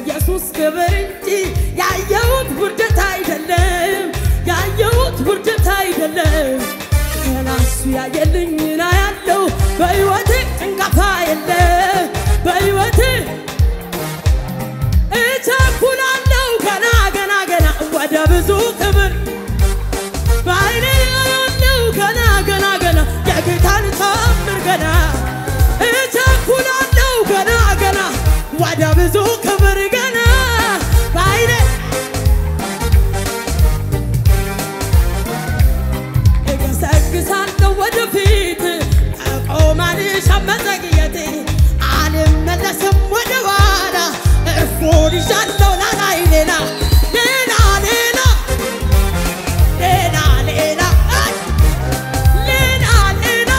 በኢየሱስ ክብር እንጂ ያየሁት ውርደት አይደለም፣ ያየሁት ውርደት አይደለም። ገና እሱ ያየልኝና ያለው በሕይወቴ ጭንቀፋ የለ በሕይወቴ እቸኩላለሁ ገና ገና ገና ወደ ብዙ ክብር በዓይኔ ያለው ገና ገና ገና የጌታን ታምር ገና እቸኩላለሁ ገና ገና ወደ ብዙ ክብር ገና በዓይኔ እገሰግሳለሁ ወደፊት ከቆማልሽ መዘግየቴ አልመለስም ወደ ኋላ እርፉን ይዣለሁ ላላይ ሌላ ሌላ ሌላ ሌላ ሌላ አይ! ሌላ ሌላ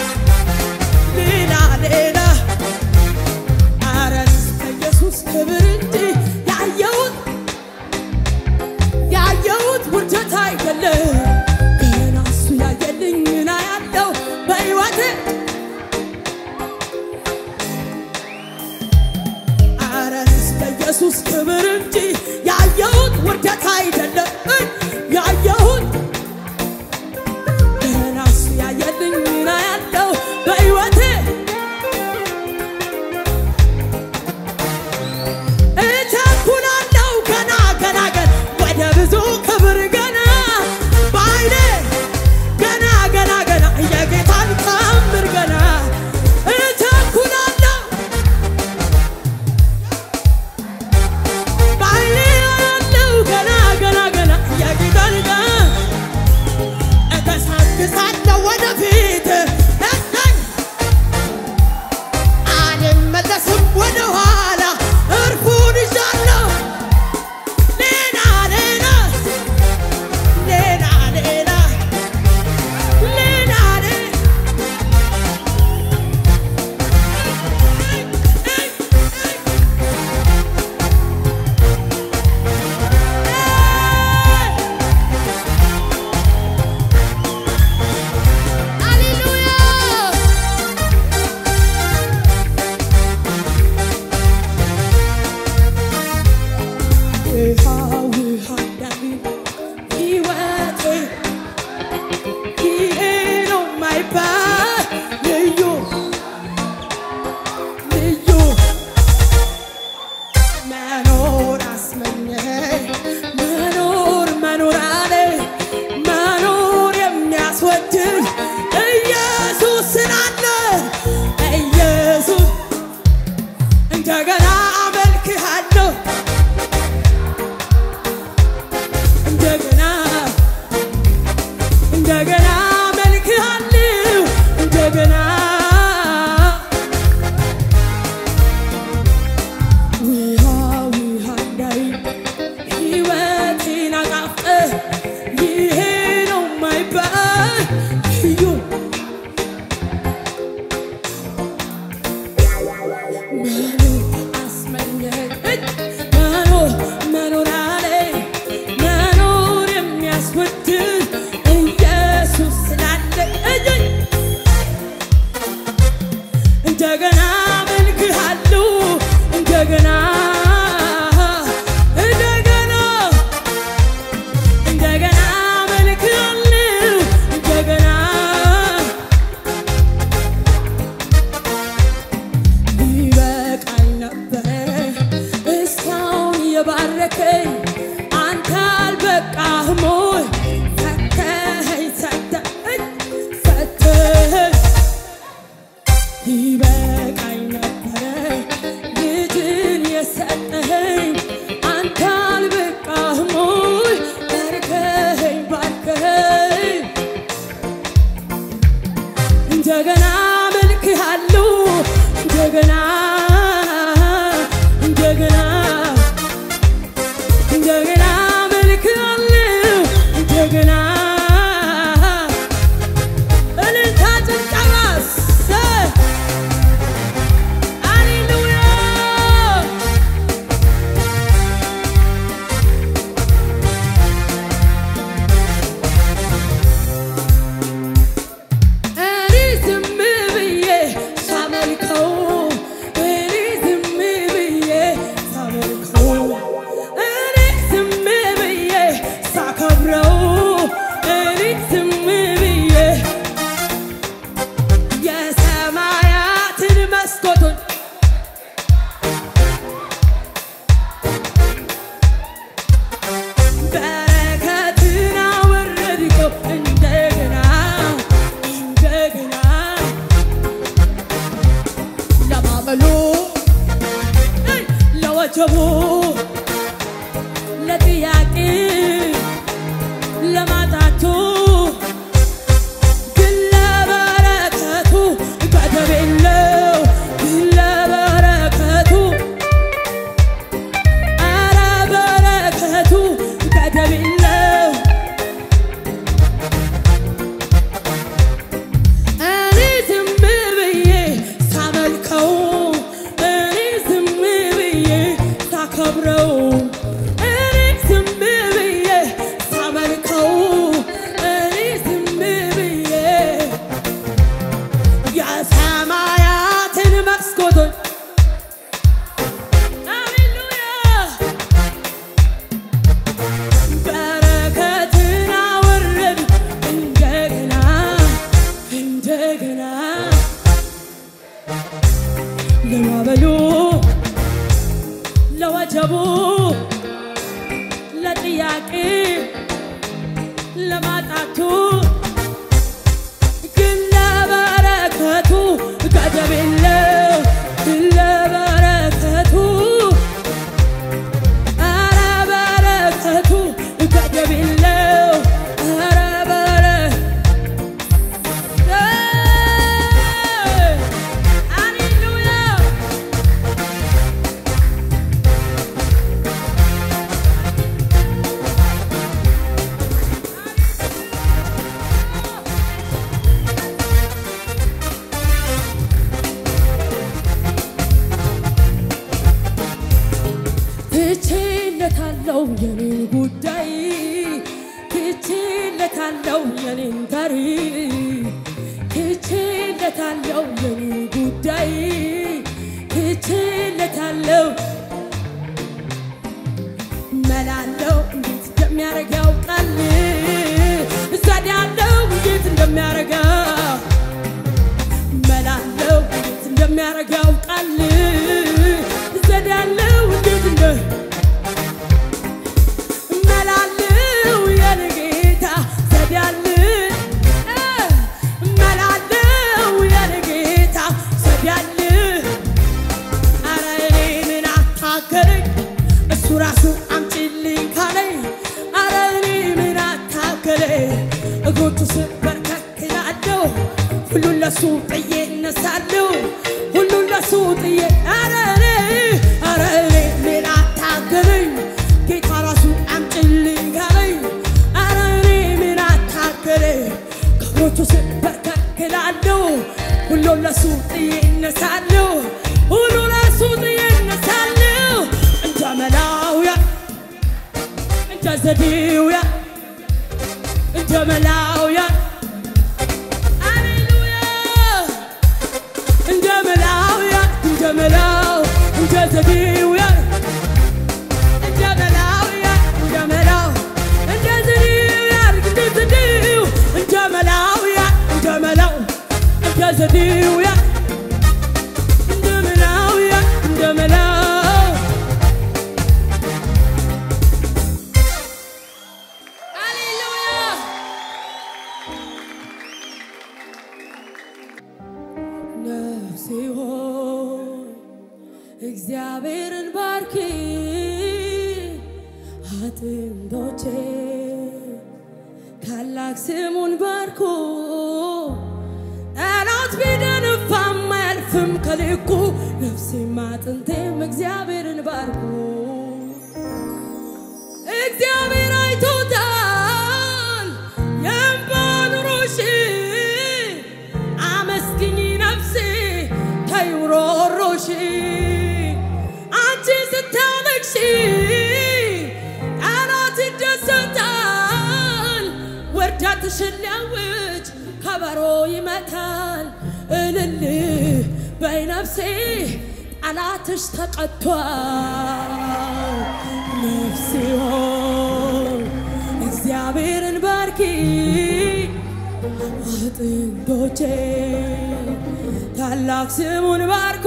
ሌላ ሌላ አረስ ከኢየሱስ ክብር እንጂ ያየሁት ያየሁት ውርደት አይደለም። ገና እሱ ያየልኝና ያለው በሕይወቴ አረስ በኢየሱስ ክብር እንጂ ያየሁት ውርደት አይደለም። ያየሁት ገና እሱ ያየልኝና ያለው በሕይወቴ እቸኩላለሁ ገና ገና ገና ወደ ብዙ ክብር ገና በዓይኔ ገና ገና ገና የጌታን ታምር ገና እቸኩላለሁ በዓይኔ ያለው ገና ገና ገና የጌታን ጋ- እገሰግሳለሁ ወደፊት እሰይ! አልመለስም ወደ ኋላ እርፉን ይዣለሁ ሌላ ሌላ ሌላ ሌላ ሌላ ሃሌሉያ ውሃ ውሃ እንዳለ ሕይወቴ ይሄ ነው የማይባል ልዩ ልዩ መኖር አስመኘኝ መኖር መኖር አለ መኖር የሚያስወድድ ኢየሱስ ስላለ ኢየሱስ እንደገና አመልክሃለሁ እንደገና እንደገና አመልክሃለሁ እንደገና ውሃ ውሃ እንዳይ ሕይወቴን አጣፍጠህ ይሄ ነው የማይባል ልዩ መኖር አስመኘኝ መኖር መኖር አለኝ መኖር የሚያስወድድ ኢየሱስ ስላለ እየኝ እንደገና አመልክሃለሁ እንደገና እንደገና እንደገና አመልክሃለሁ እንደገና ሊበቃኝ ነበረ እስካሁን የባረከኝ አንተ አልበቃህም ወይ ፈተኸኝ ሰተኸኝ ሰተኸኝ ይበቃኝ ነበረ ልጅን የሰጠኸኝ አንተ አልበቃህም ወይ ባርከኸኝ ባርከኸኝ እንደገና አመልክሃለሁ እንደገና እንደገና ለወጀቡ ለጥያቄ ለማጣቱ ግን ለበረከቱ ገደብ የለው ግን ለበረከቱ ኧረ በረከቱ ገደብ የለው እኔ ዝም ብዬ ሳመልከው እኔ ዝም ብዬ ሳከብረው እኔ ዝም ብዬ ሳመልከው እኔ ዝም ብዬ የሰማያትን መስኮቶች ሃሌሉያ በረከትን አወረድ እንደገና እንደገና ለማበሉ ለወጀቡ ለጥያቄ ለማጣቱ ግን ለበረከቱ ገደብ የለው ግን ለበረከቱ ኧረ በረከቱ ገደብ የለው ኧረ በረ ሃሌሉያ ትቼለታለው የኔን ጉዳይ ትቼለታለው የኔን ጋሪ ትቼለታለው የኔን ጉዳይ ትቼለታለው መላለው እንዴት እንደሚያረግ ያውቃል ዘዴያለው እንዴት እንደሚያረጋ መላለው እንዴት እንደሚያረግ ያውቃል ዘዴያለው እንዴት እንደ መላለው የኔ ጌታ ዘዴያል መላለው የኔ ጌታ ዘዴያል አረ እኔ ምን አታገለኝ እሱ ራሱ አምጪልኝ ካለኝ አረ እኔ ምን አታገለኝ እግሮቹ ስር በርከክ እላለሁ ሁሉን ለሱ ጥዬ እነሳለሁ ሁሉን ለሱ ጥዬ አረ እኔ አረ እኔ ምን አታገለኝ ጌታ ራሱ አምጪልኝ ካለኝ አረ እኔ ምን አታገለኝ ከእግሮቹ ስር በርከክ እላለሁ ሁሉን ለሱ ጥዬ እነሳለሁ ሁሉ ለሱ ጥዬ እነሳለሁ እንደ መላውያ እንደ ዘዴውያ እንደ መላውያ ሃሌሉያ እንደ መላውያ እንደ መላው እንደ ዘዴውያ እንደ መላውያ እንደ መላው እንደ ዘዴውያ እንደ ዘዴው እንደ መላውያ እንደ መላው እንደ ዘዴውያ እንደ መላውያ እንደ መላው ሃሌሉያ ነፍሴ ሆይ እግዚአብሔርን ባርኪ አጥንቶቼ ታላቅ ስሙን ባርኩ ጠላት ቢደንፋም አያልፍም ከልኩ ነፍሴም አጥንቴም እግዚአብሔርን ባርኩ እግዚአብሔር አይቶታል የእንባ ኑሮሽ አመስግኝ ነፍሴ ተይው ሮሮሽ አንቺ ስታለቅሺ ጠላት ይደሰታል ውርደትሽን ሊያውጅ ከበሮ ይመታል እልል በይ ነፍሴ ጠላትሽ ተቀጥቷል ነፍሴ ሆይ እግዚአብሔርን ባርኪ አጥንቶቼ ታላቅ ስሙን ባርኩ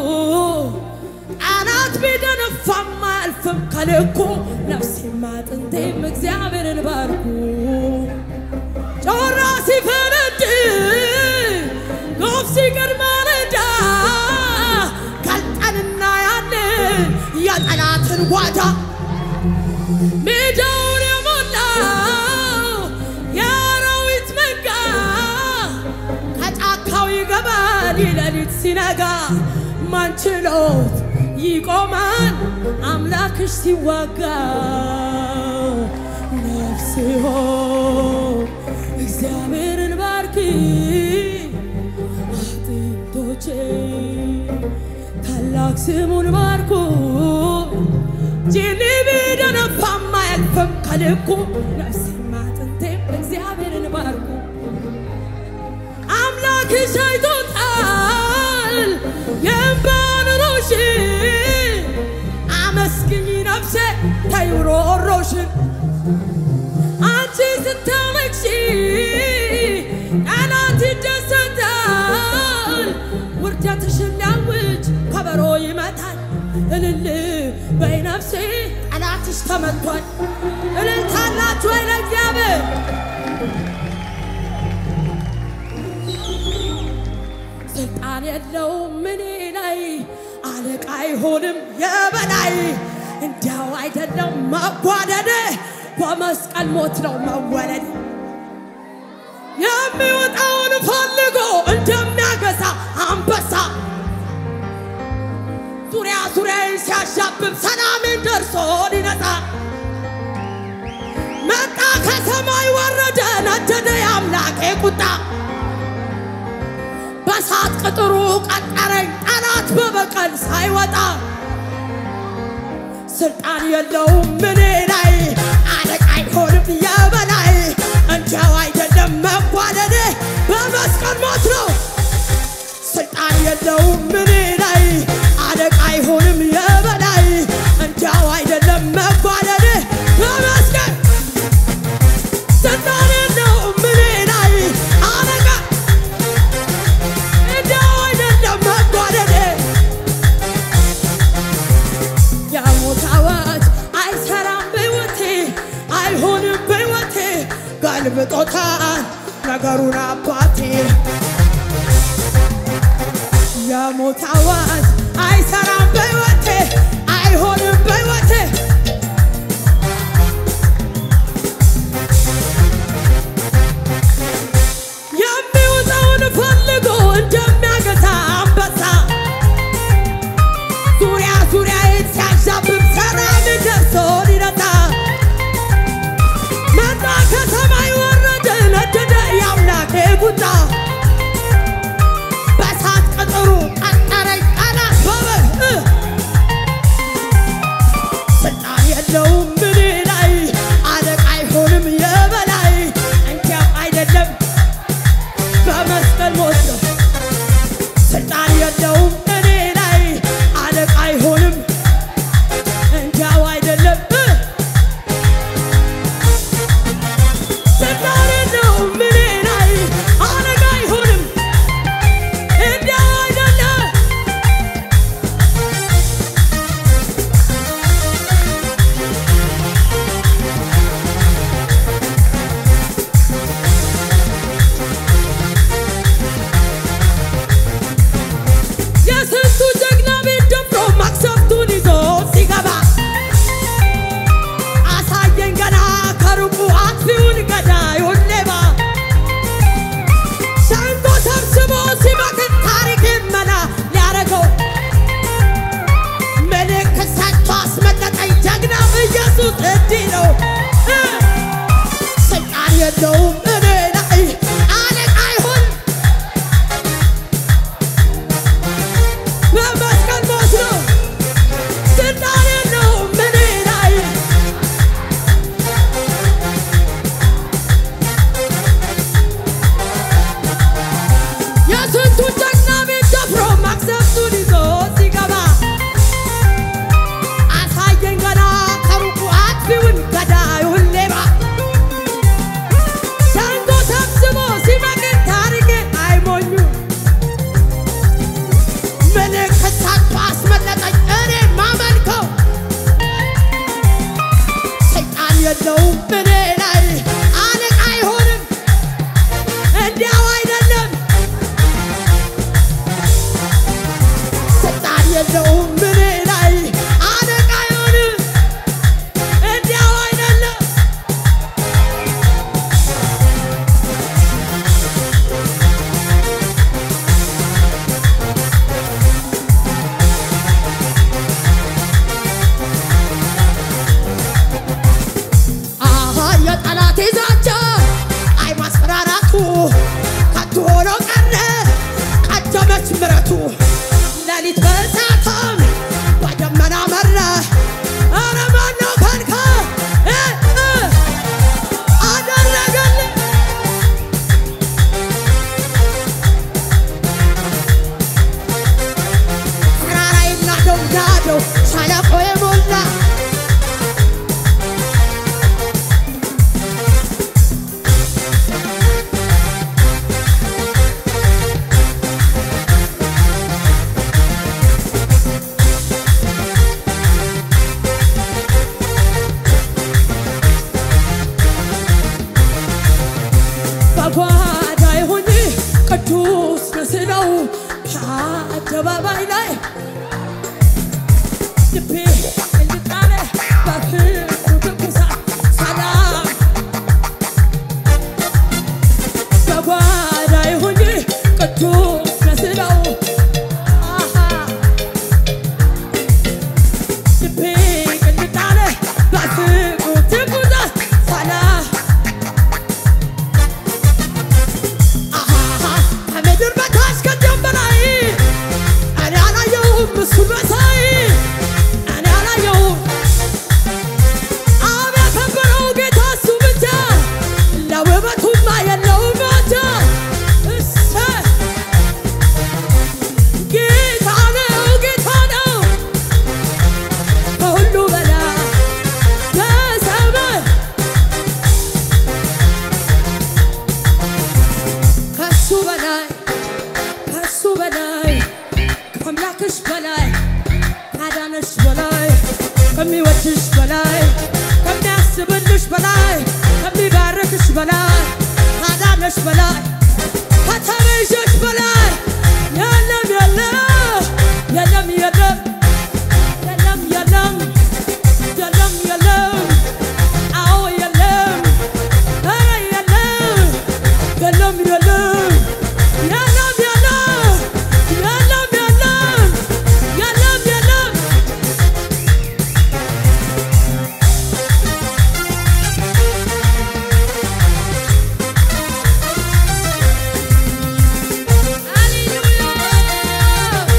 አናት ቢደነፋም አያልፍም ከልኩ ነፍሴም አጥንቴም እግዚአብሔርን ባርኩ ጮራ ሲፈነድ ጎፍ ሲቀድ ማለዳ ካልጠንና ያንን የጠላትን ጓዳ ሜዳውን የሞላው የአራዊት መንጋ ከጫካው ይገባል ሌሊት ሲነጋ ማንችሎት ይቆማል አምላክሽ ሲዋጋ ነፍሴ ሆይ እግዚአብሔርን ባርኪ አጥንቶቼ ታላቅ ስሙን ባርኩ ጅኒ ቢደነፋም አያልፍም ከልኩ ነፍሴም አጥንቴም እግዚአብሔርን ባርኩ አምላክሽ አይቶታል የእንባን ሮሽን አመስግኝ ነፍሴ ተይ ሮሮሽን አንቺ ስታመክሺ ጠላት ይደሰታል ውርደትሽን ሊያውጅ ከበሮ ይመታል እልል በይ ነፍሴ ጠላትሽ ተመቷል እልልታላችሁ ወይ ለእግዚአብሔር ስልጣን የለውም እኔ ላይ አለቃ አይሆንም የበላይ እንዲያው አይደለም መጓደድ በመስቀል ሞት ነው መወለድ የሚወጣውን ፈልጎ እንደሚያገሳ አንበሳ ዙሪያ ዙሪያዬን ሲያሻብብ ሰላሜን ደርሶ ሊነጻ መጣ ከሰማይ ወረደ ነደደ የአምላኬ ቁጣ በሳት ቅጥሩ ቀጠረኝ ጠላት በበቀል ሳይወጣ ስልጣን የለውም እኔ ላይ አለቃ አይሆንም የበላይ እንዲያው አይደለም መጓደድ በመስቀል ሞት ነው ስልጣን የለውም እኔ ላይ አለቃ አይሆንም የበላይ እንዲያው አይደለም መጓደድ በመስቀል ስልጣን የለውም እኔ ላይ አለቃ እንዲያው አይደለም መጓደድ የሞት አዋጅ አይሰራም በሕይወቴ አይሆንም በሕይወቴ ገልብጦታል ነገሩን አባቴ የሞት አዋጅ አይሰራም በሕይወቴ አይሆንም በሕይወቴ የሚውጠውን ፈልጎ እንደሚያገሳ አንበሳ ዙሪያ ዙሪያዬን ሲያዣብብ ሰላም ደርሶ ሊረታ መጣ ከሰማይ ወረደ ነደደ የአምላኬ ቁጣ በሳት ቅጥሩ ቀጠረኝ ጠላት በበግ ስልጣን የለውም እኔ ላይ አለቃ አይሆንም የበላይ እንዲያም አይደለም በመስቀል ሞት ነው ስልጣን የለውም እኔ ላይ አለቃ አይሆንም እንዲያው አይደለም ስልጣን የለውም እኔ ላይ አለቃ አይሆንም እንዲያው አይደለም የስንቱ ጀግና ቤት ደፍሮ መቅሰፍቱን ይዞ ሲገባ አሳየኝ ገና ከሩቁ አጥፊውን ገዳዩን ሌባ ሸንጎ ሰብስቦ ሲመክር ታሪክ መና ሊያረገው ምልክት ሰጥቶ አስመለጠኝ ጀግናው ኢየሱስ እንዲህ ነው እ ስልጣን የለውም እኔ ላይ አለቃ አይሆን በመስቀል ሞት ነው ስልጣን የለውም እኔ ላይ የስንቱን ጀግና ቤት ደፍሮ መቅሰፍቱን ይዞ ሲገባ አሳየኝ ገና ከሩቁ አጥፊውን ገዳዩን ሌባ ልቤ እንድጣለ በፍቅሩ ትኩሳት ሰላም በጓዳ ይሁን ቅዱስ መስለው አሃ ልቤ እንድጣለ በፍቅሩ ትኩሳት ሰላም አሃ ከምድር በታች ከዚያም በላይ እኔ አላየሁም እሱን መሳይ እኔ አላየሁም አብ ያከበረው ጌታ እሱ ብቻ ለውበቱማ የለውም ማቻ እሰይ ጌታ ነው ጌታ ነው ከሁሉ በላይ በሰማይ ከሱ በላይ ከሱ በላይ ከአምላክሽ በላይ ካዳነሽ በላይ ከሚወድሽ በላይ ከሚያስብልሽ በላይ ከሚባርክሽ በላይ ካዳነሽ በላይ ከተቤዠሽ በላይ የለም የለም የለም የለም የለም የለም የለም የለም አዎ የለም ኧረ የለም የለም የለም የለም የለም የለም የለም የለም የለም ሃሌሉያ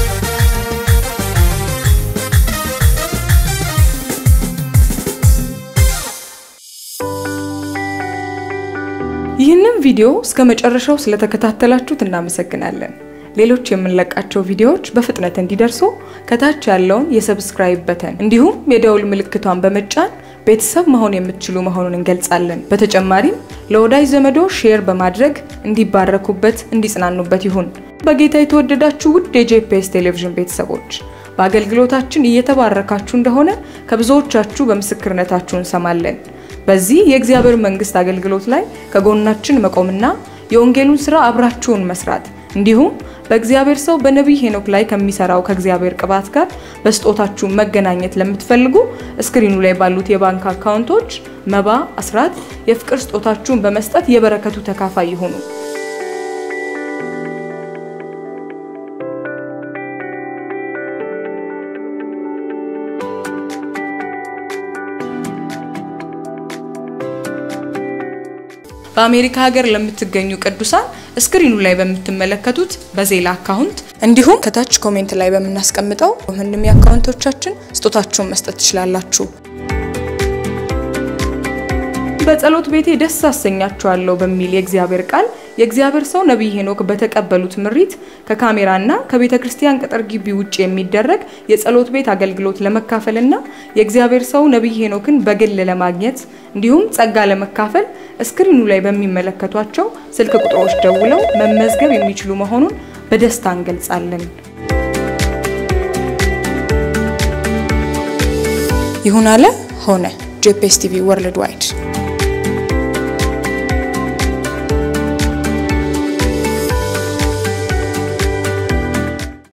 ይህንን ቪዲዮ እስከ መጨረሻው ስለተከታተላችሁት እናመሰግናለን። ሌሎች የምንለቃቸው ቪዲዮዎች በፍጥነት እንዲደርሱ ከታች ያለውን የሰብስክራይብ በተን እንዲሁም የደውል ምልክቷን በመጫን ቤተሰብ መሆን የምትችሉ መሆኑን እንገልጻለን። በተጨማሪም ለወዳጅ ዘመዶ ሼር በማድረግ እንዲባረኩበት፣ እንዲጽናኑበት ይሁን። በጌታ የተወደዳችሁ ውድ የጄፒኤስ ቴሌቪዥን ቤተሰቦች በአገልግሎታችን እየተባረካችሁ እንደሆነ ከብዙዎቻችሁ በምስክርነታችሁ እንሰማለን። በዚህ የእግዚአብሔር መንግስት አገልግሎት ላይ ከጎናችን መቆምና የወንጌሉን ስራ አብራችሁን መስራት እንዲሁም በእግዚአብሔር ሰው በነቢይ ሄኖክ ላይ ከሚሰራው ከእግዚአብሔር ቅባት ጋር በስጦታችሁ መገናኘት ለምትፈልጉ እስክሪኑ ላይ ባሉት የባንክ አካውንቶች መባ፣ አስራት፣ የፍቅር ስጦታችሁን በመስጠት የበረከቱ ተካፋይ ይሁኑ። በአሜሪካ ሀገር ለምትገኙ ቅዱሳን እስክሪኑ ላይ በምትመለከቱት በዜላ አካውንት እንዲሁም ከታች ኮሜንት ላይ በምናስቀምጠው ምንም የአካውንቶቻችን ስጦታችሁን መስጠት ትችላላችሁ። በጸሎት ቤቴ ደስ አሰኛችኋለሁ በሚል የእግዚአብሔር ቃል የእግዚአብሔር ሰው ነቢይ ሄኖክ በተቀበሉት ምሪት ከካሜራና ከቤተ ክርስቲያን ቅጥር ግቢ ውጭ የሚደረግ የጸሎት ቤት አገልግሎት ለመካፈልና የእግዚአብሔር ሰው ነቢይ ሄኖክን በግል ለማግኘት እንዲሁም ጸጋ ለመካፈል እስክሪኑ ላይ በሚመለከቷቸው ስልክ ቁጥሮች ደውለው መመዝገብ የሚችሉ መሆኑን በደስታ እንገልጻለን። ይሁን አለ ሆነ። ጄፒኤስ ቲቪ ወርልድ ዋይድ